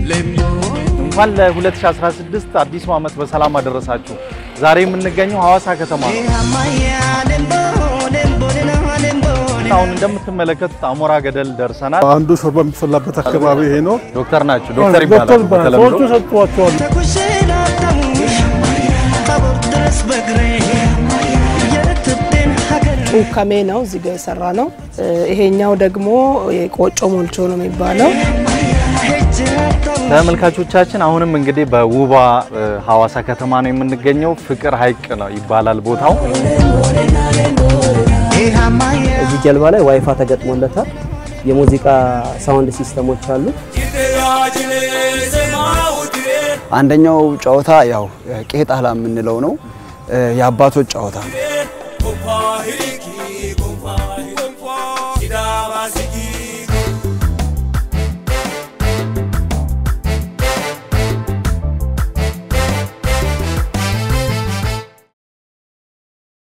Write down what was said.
እንኳን ለ2016 አዲሱ ዓመት በሰላም አደረሳችሁ። ዛሬ የምንገኘው ሐዋሳ ከተማ ነው። አሁን እንደምትመለከቱት አሞራ ገደል ደርሰናል። አንዱ ሾርባ የሚፈላበት አካባቢ ይሄ ነው። ዶክተር ናቸው። ዶክተር ይባላሉ በተለምዶ። ሰዎቹ ሰጥቷቸዋል። ጩካሜ ነው እዚህ ጋር የሰራ ነው። ይሄኛው ደግሞ የቆጮ ሞልቾ ነው የሚባለው። ተመልካቾቻችን አሁንም እንግዲህ በውቧ እ, ሐዋሳ ከተማ ነው የምንገኘው። ፍቅር ሐይቅ ነው ይባላል ቦታው። እዚህ ጀልባ ላይ ዋይፋ ተገጥሞለታል። የሙዚቃ ሳውንድ ሲስተሞች አሉ። አንደኛው ጨዋታ ያው ቄጣላ የምንለው ነው። የአባቶች ጨዋታ ነው።